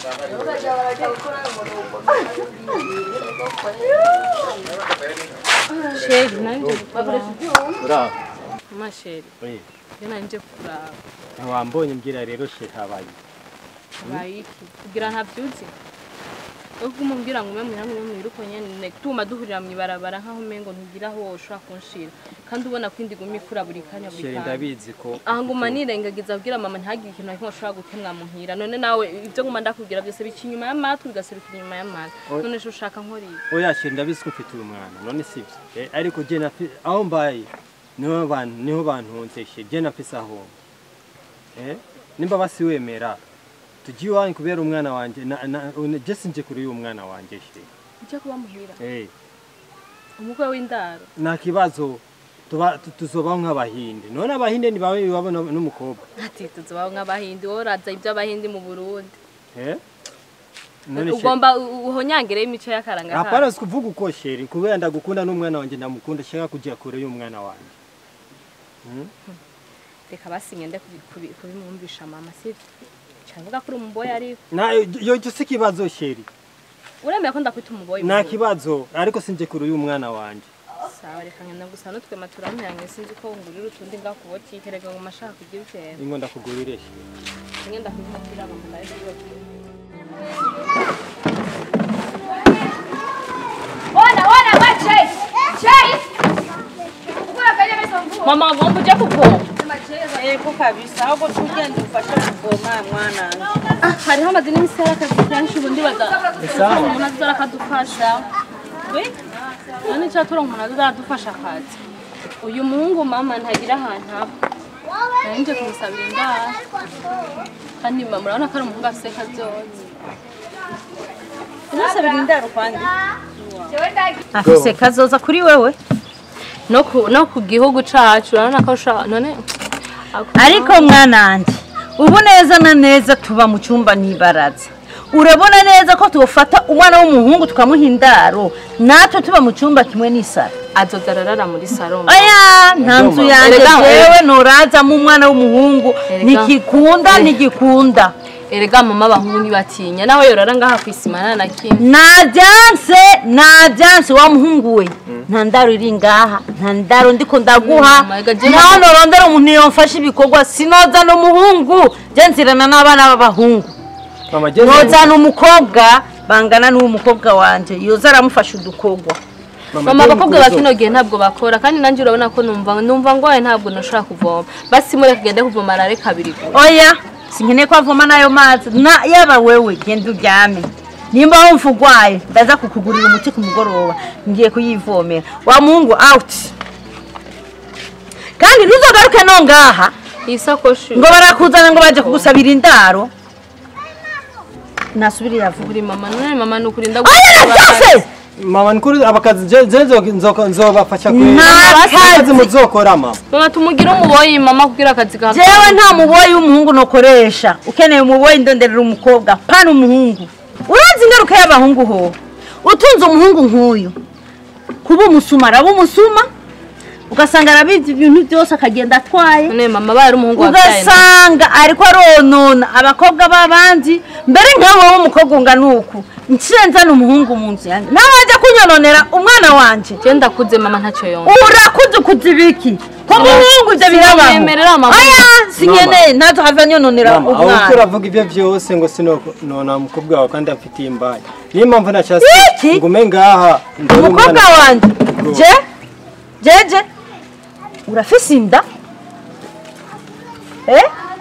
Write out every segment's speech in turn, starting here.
sheri nanje kuraba ura masheri oye yo nanje kuraba ntiwambonye mbwira rero she habaye bayiki kugira ntavyuzi yo kumubwira ngo umwe hamwe mwiruko nyene tuma duhurira mu ibarabara nkaho umengo ntugira aho woshobora kunshira kandi ubona ko indi gumi ikura buri kanya buri shere kanya ndabizi ko aha nguma nirengagiza abwira mama ntihagire ikintu na kimwe ashobora gutemwa muhira none nawe ibyo nguma ndakubwira byose bica inyuma y'amatwi bigaserukira inyuma y'amatwi Oya. none se ushaka nkora iki oya shere ndabizi ko mfite uyu mwana none sibyo Eh, ariko je nafi aho mbaye niho bantu niho bantunze she je nafise aho eh nimba basi wemera tugiye iwanyu kubera umwana wanje na, na, une- je sinje kuri uyu mwana wanje she ujya kuba muhira eh umukwe w'indaro nta kibazo tuba tu- tuzobaho nk'abahinde none abahinde ntibabe iwabo n- n'umukobwa ati tuzobaho nk'abahindi wowe uraza iby'abahindi mu burundi eh none she ugomba u- uhonyangire imico y'akaranga hapana sikuvuga uko sheri kubera ndagukunda n'umwana wanje ndamukunda shaka kujya kure y'umwana wanje Hmm? reka basinye nde kubi- kubi- kubimwumvisha mama sibyo cyavuga ko uri umuboyi ariko na yo yo si kibazo sheri uremeye ko ndakwita umuboyi nta mu- kibazo ariko sinje kure y'umwana wanje sawa reka ngenda gusa n'utwema turamyange sinzi ko ngurira utundi ngaho ku botike reka ngo mashaka kugira ikintu ingo ndakugurire sheri ngenda kubimubwira mama ndaje Ona, ona, we Chase! Chase! Ukura kwenye mesa mvua. mama ngomba uje kuvoma Eko kabisa ahubwo tugende ufashe kuvoma mwana hariho amadini y'isera akazi kenshi ubundi baza umuntu azara akadufasha we none icyo turonka umuntu azara adufasha akazi uyu muhungu mama ntagira ahantu aba nanjye kumusabira indaro kandi mama urabona ko ari umuhungu afite kazoza unasabira indaro kwandi Jewe ndagi. afise kazoza kuri wewe no ku no ku gihugu cacu urabona ko usha none ariko mwananje ubu neza na neza tuba mu cyumba n'ibaraza urabona neza ko tufata umwana w'umuhungu tukamuha indaro natwe tuba mu cyumba kimwe n'isara azoza ararara muri saro oya nta nzu yanjye Erega- jewe nurazamo umwana w'umuhungu Erega- ntigikunda ntigikunda erega mama abahungu ntibatinya nawe yorara ngaha ku isima nta na kimwe najyanse najyanse wa muhungu we nta ndaro iri ngaha nta ndaro ndiko ndaguha Mm, my God, je naho mama- norondera umuntu yomfasha ibikorwa sinozana umuhungu je nzirana n'abana b'abahungu mama je nozana umukobwa bangana n'uwo mukobwa wanje yoza aramufasha udukorwa mama abakobwa ba kino gihe ntabwo bakora kandi nanjye urabona ko numva numva ngwaye ntabwo nashobora kuvoma basi mureke gende kuvoma arare kabiri gusa oya sinkeneye ko avoma n'ayo mazi na yaba wewe genda uryame nimba wumva urwaye ndaza kukugurira umuti ku mugoroba ngiye kuyivomera wa muhungu out kandi ntuzogaruke no ngaha iyi sakoshi ngo barakuzana ngo baje kugusabira indaro nasubire yavuga buri mama none mama ni ukuri oya na byose mama nkuru abakazi je je nzo- nzo- nzobafasha kwe Nta akazi kazi. muzokora mama mama tumugire umuboyi mama kugira akazi gato jewe nta muboyi w'umuhungu nokoresha ukeneye umuboyi ndonderera umukobwa pana umuhungu urazi ingaruka y'abahungu ho utunze umuhungu nk'uyu kuba umusuma araba umusuma ugasanga arabivye ibintu byose akagenda atwaye none mama baye ari umuhungu wabyaye ugasanga ariko aronona abakobwa b'abandi mbere nkawe wowe umukobwa ungana uku nciye nzana umuhungu mu nzu yanjye nawe ajya kunyononera umwana wanje je ndakuze mama ntacyo yonga urakuze ukuze ibiki ko muhungu ibyo birabaho Sinyemerera mama. oya sinkeneye ntazo have anyononera mama aho umwana turavuga ibyo byose ngo sinonona umukobwa wawe kandi afitiye imbaye niyo mpamvu nashase Iki? ngume ngaha ndore umukobwa umwana wanjye Go. je jeje urafise inda eh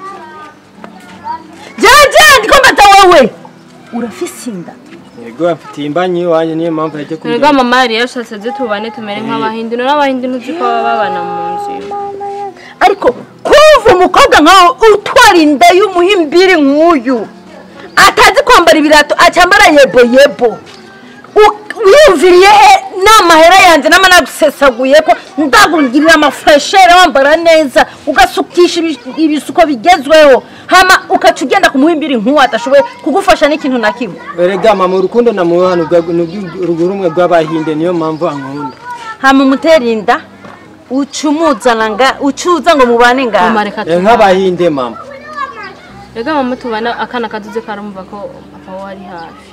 jeje ndiko mbata wowe urafise inda yego afitiye imbanyi iwanjye niyo mpamvu yaje erega kurya mama yari yashatse ze tubane tumere nk'abahindi none abahindi ntuzi ko baba babana mu nzu imwe. ariko kumva umukobwa nkawe utwara inda y'umuhimbiri nk'uyu atazi kwambara ibirato acyambara yebo yebo U- wiyumviriye he n'amahera yanjye nama nagusesaguye ko ndagurira amafuresheri wambara neza ugasukisha ibi- ibisuko bigezweho hama ukaca ugenda ku muhimbiri nk'uwo adashoboye kugufasha n'ikintu na kimwe erega mama urukundo namuha rumwe rw'abahinde niyo mpamvu ankunda hama umutera inda uca umuzana nga ucuza ngo mubane ngaha mama reka Eh, nk'abahinde mama rega mama tubana akana kaduze karamumva ko papa we ari hafi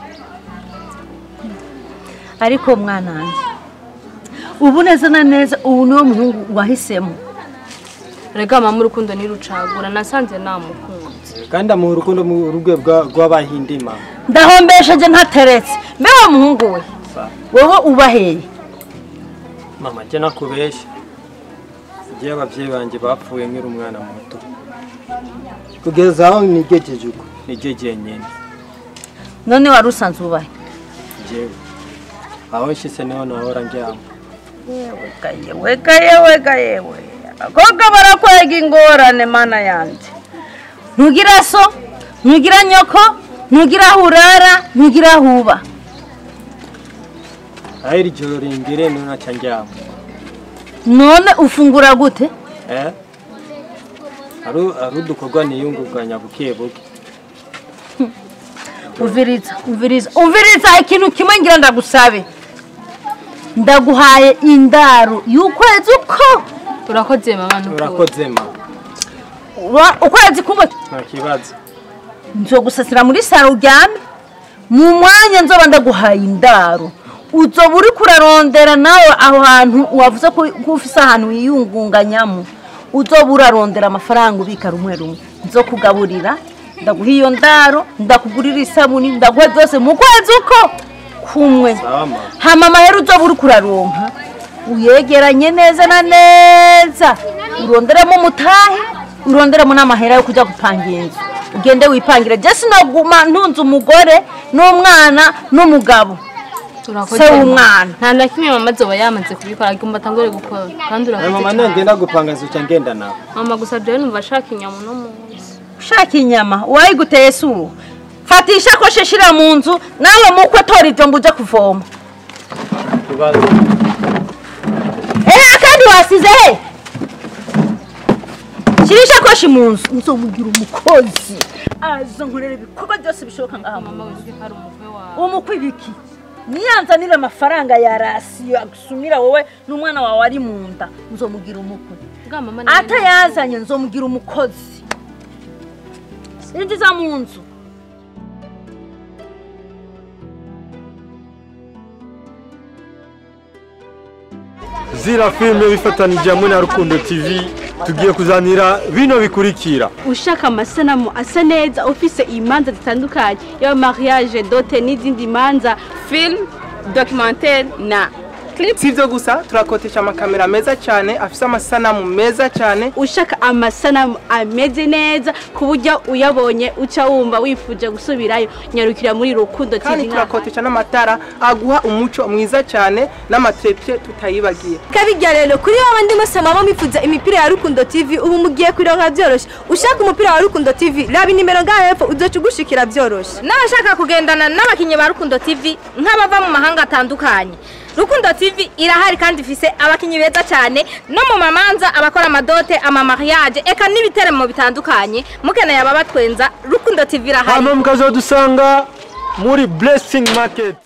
ariko mwana wanjye ubu neza na neza ubu niwo muhungu wahisemo rega mama urukundo nirucagura nasanze namukunze kandi amuha urukundo mu rugwe bwa- rw'abahindima ndahombesheje ntateretse mbe wa muhungu we wowe ubaheye mama jye nakubeshya igihe ababyeyi banjye bapfuye nkiri umwana muto kugeza aho nigejeje uko nigegeye nyine none wari usanzwe ubahe njyewe aho nshyize niho nahora njyamo yewe ga yewe ga yewe abakobwa barakwega ingorane mana yanjye ntugira so ntugira nyoko ntugira aho urara ntugira aho uba aho iri joro ringire ntunaca njyamo none ufungura gute eh hari hari udukorwa niyunguganya buke buke uviriza uviriza uviriza ikintu kimwe ngira ndagusabe ndaguhaye indaro y'ukwezi uko urakoze mama nukuri urakoze ma Ura- ukwezi kumwe nta kibazo nzogusasira muri saro uryame mu mwanya nzoba ndaguhaye indaro uzoba uri kurarondera nawe aho hantu wavuze ko ko ufise ahantu wiyungunganyamo uzoba urarondera amafaranga ubika rumwe rumwe nzokugaburira ndaguha iyo ndaro ndakugurira isabuni ndaguha zose mu kwezi uko kumwe sawa ma hama amahera uzoba uri kuraronka uyegeranye neza na neza uronderemo umutahe uronderemo n'amahera yo kujya gupangira inzu ugende wipangire je sinaguma ntunze umugore n'umwana n'umugabo urakoze se mama. w'umwana. nta na kimwe mama azoba yamaze kubikora ariko mbatangure gukora kandi Eh, mama urakoze cyane. nagenda gupanga zuca ngenda nawe mama gusa jewe numva ashaka inyama uno munsi ushaka inyama uwayiguteye si uwo fata ishakoshi shira mu nzu nawe mukwe tora ijombo uje kuvoma kibazo ehe kandi wasize he shira ishakoshi mu nzu nzomugira umukozi aza nkorera ibikorwa byose bishoboka ngaha mu mama wibuke ko ari umukwe wawe umukwe ibiki niyanzanira amafaranga ya rasiyo agusumira wowe n'umwana wawe ari mu nda nzomugira umukwe bwa mama nawe atayazanye nzomugira umukozi injiza mu nzu zira filime bifatanije hamwe na rukundo tv tugiye kuzanira bino bikurikira ushaka amasanamu asa neza ufise imanza zitandukanye yaba mariage dote n'izindi manza film documentaire na clip si ibyo gusa turakotesha amakamera meza cyane afite amasanamu meza cyane ushaka amasanamu ameze neza ku buryo uyabonye uca wumva wifuje gusubirayo nyarukira muri rukundo kandi tv na turakotesha n'amatara aguha umuco mwiza cyane n'amatepe tutayibagiye kabirya rero kuri wowe ndimo samama mwifuza imipira ya rukundo tv ubu mugiye kuronka byoroshye ushaka umupira wa rukundo tv raba inimero ngaho hepfo uzoca ugushikira byoroshye n'abashaka kugendana n'abakinnyi ba rukundo tv nk'abava mu mahanga atandukanye rukundo tv irahari kandi ifise abakinnyi beza cyane no mu mamanza abakora amadote amamariage eka n'ibiteramo bitandukanye mukeneye ababatwenza rukundo tv irahari hano mukazadusanga muri blessing market